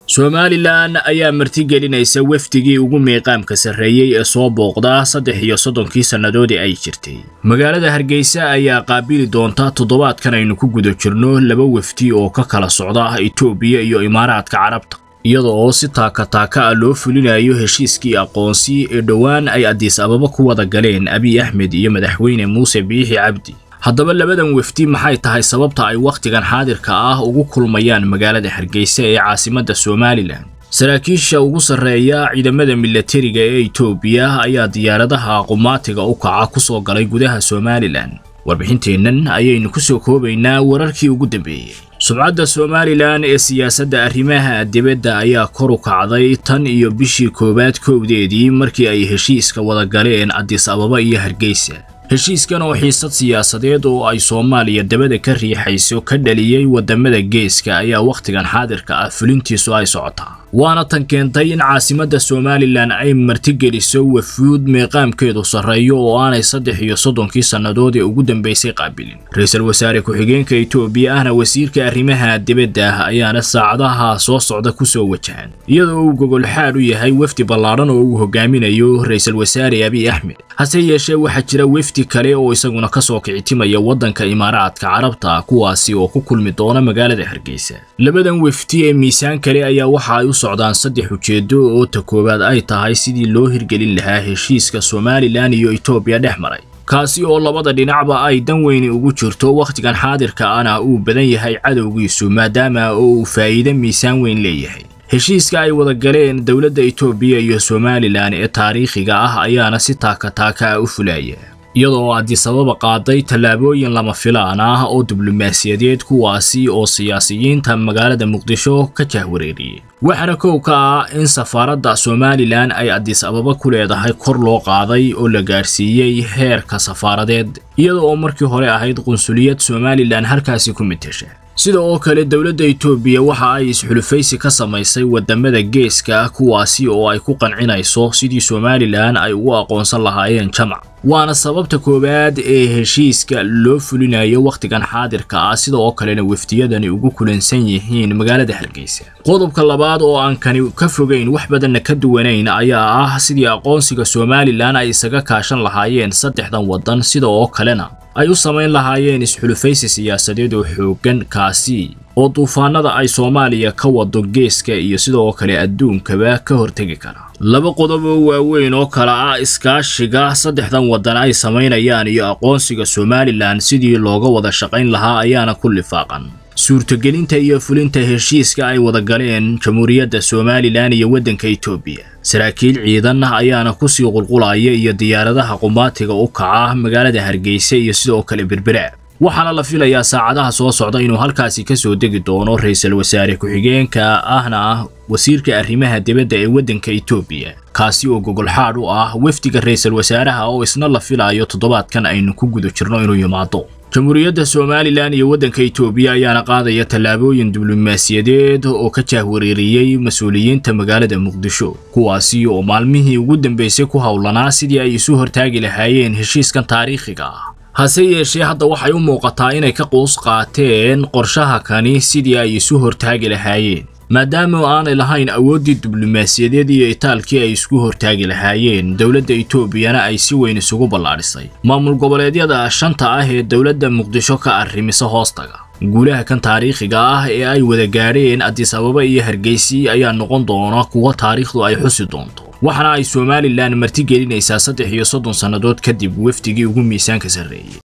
somalilan ayaa martigelinaysa wafdigii ugu miiqaamka sarreeyey ee soo booqda saddex iyo soddonkii sannadoodii ay jirtay magaalada hargeysa ayaa qaabili doonta toddobaadkan aynu ku guda jirno laba wafdi oo ka kala socda itoobiya iyo imaaraadka carabta iyada oo si taaka-taaka ah loo fulinayo heshiiskii aqoonsi ee dhowaan ay adiis ababa ku wada galeen abiy axmed iyo madaxweyne muuse biixi cabdi haddaba labadan wafdi maxay tahay sababta ay wakhtigan xaadirka ah ugu kulmayaan magaalada hargeysa ee caasimadda somalilan saraakiisha ugu sarreeya ciidamada milatariga ee itoobiya ayaa diyaaradaha qumaatiga u kaca ku soo galay gudaha somalilan warbixinteennan ayaynu ku soo koobaynaa wararkii ugu dambeeyey sumcadda somalilan ee siyaasadda arrimaha dibadda ayaa kor u kacday tan iyo bishii koowaad kowdeedii markii ay heshiiska wada galeen adis ababa iyo hargeysa heshiiskan oo xiisad siyaasadeed oo ay soomaaliya dabada ka riixayso ka dhaliyey waddamada geeska ayaa wakhtigan xaadirka ah fulintiisu ay socotaa waana tan keentay in caasimadda somalilan ay martigeliso wafuud meeqaamkeedu sarreeyo oo aanay saddex iyo soddonkii sannadood ee ugu dambaysay qaabilin ra-iisul wasaare ku-xigeenka itoobiya ahna wasiirka arrimaha dibadda ah ayaana saacadaha soo socda ku soo wajahan iyadoo uu gogolxaad u yahay wefdi ballaadhan oo uu hogaaminayo ra-iisul wasaare abiy axmed hase yeeshee waxaa jira wefdi kale oo isaguna ka soo kicitimaya waddanka imaaraadka carabta kuwaasi oo ku kulmi doona magaalada hargeysa labadan wefdi ee miisaan kale ayaa waxa ay u socdaan saddex ujeedo oo ta koowaad ay tahay sidii loo hirgelin lahaa heshiiska somalilan iyo itoobiya dhex maray kaasi oo labada dhinacba ay dan weyni ugu jirto wakhtigan xaadirka ana uu badan yahay cadowgiisu maadaama oo uu faa'iide miisaan weyn leeyahay heshiiska ay wada galeen dowladda itoobiya iyo somalilan ee taariikhiga ah ayaana si taaka-taaka ah u fulaya iyadoo adisababa qaaday tallaabooyin lama filaan ah oo diblomaasiyadeed kuwaasi oo siyaasiyiinta magaalada muqdisho ka jahwareeriyey waxaana kow ka ah in safaaradda somalilan ay adis ababa ku leedahay kor loo qaaday oo la gaadhsiiyey heerka safaaradeed iyada oo markii hore ahayd qunsuliyad somalilan halkaasi ku mitesha sida oo kale dowladda itoobiya waxa ay isxulufaysi ka samaysay waddamada geeska kuwaasi oo ay ku qancinayso sidii somalilan ay ugu aqoonsan lahaayeen jamac waana sababta koowaad ee heshiiska loo fulinayo wakhtigan xaadirka ah sida oo kalena wafdiyadani ugu kulansan yihiin magaalada hargeysa qodobka labaad oo aan kani ka fogayn wax badanna ka duwanayn ayaa ah sidii aqoonsiga somalilan ay isaga kaashan lahaayeen saddexdan waddan sida oo kalena ay u samayn lahaayeen isxulufaysi siyaasadeed oo xooggan kaasi oo duufaanada ay soomaaliya ka wado geeska iyo sidoo kale adduunkaba ka hortegi kara laba qodob oo waaweyn oo kale ah iskaashiga saddexdan waddan ay samaynayaan iyo aqoonsiga somalilan sidii looga wada shaqayn lahaa ayaana ku lifaaqan suurtogelinta iyo fulinta heshiiska ay wada galeen jamhuuriyadda somalilan iyo waddanka itoobiya saraakiil ciidan ayaana kusii qulqulaya iyo diyaaradaha qumaatiga u kaca magaalada hargeysa iyo sidoo kale berbera waxaana la filayaa saacadaha soo socda inuu halkaasi ka soo degi doono ra-iisul wasaare ku-xigeenka ahna ah wasiirka arrimaha dibadda ee waddanka itoobiya kaasi oo gogolxaadh u ah wafdiga ra-iisul wasaaraha oo isna la filayo toddobaadkan aynu ku guda jirno inuu yimaado jamhuuriyadda somalilan iyo waddanka itoobiya ayaana qaadaya tallaabooyin diblomaasiyadeed oo ka jahwareeriyey mas-uuliyiinta magaalada muqdisho kuwaasi oo maalmihii ugu dambaysay ku howlanaa sidii ay isu hortaagi lahaayeen heshiiskan taariikhiga ah hase yeeshee hadda waxay u muuqataa inay ka quus qaateen qorshaha kani sidii ay isu hortaagi lahaayeen maadaama aanay lahayn awooddii diblomaasiyadeed iyo itaalkii ay isku hortaagi lahaayeen dowladda itoobiyana ay si weyn isugu ballaadhisay maamul goboleedyada shanta ah ee dowladda muqdisho ka arrimisa hoostaga guulaha kan taariikhiga ah ee ay wada gaadheen adis ababa iyo hargeysi ayaa noqon doona kuwa taariikhdu ay xusi doonto waxaana ay somalilan martigelinaysaa saddex iyo soddon sannadood kadib wafdigii ugu miisaanka sarreeyey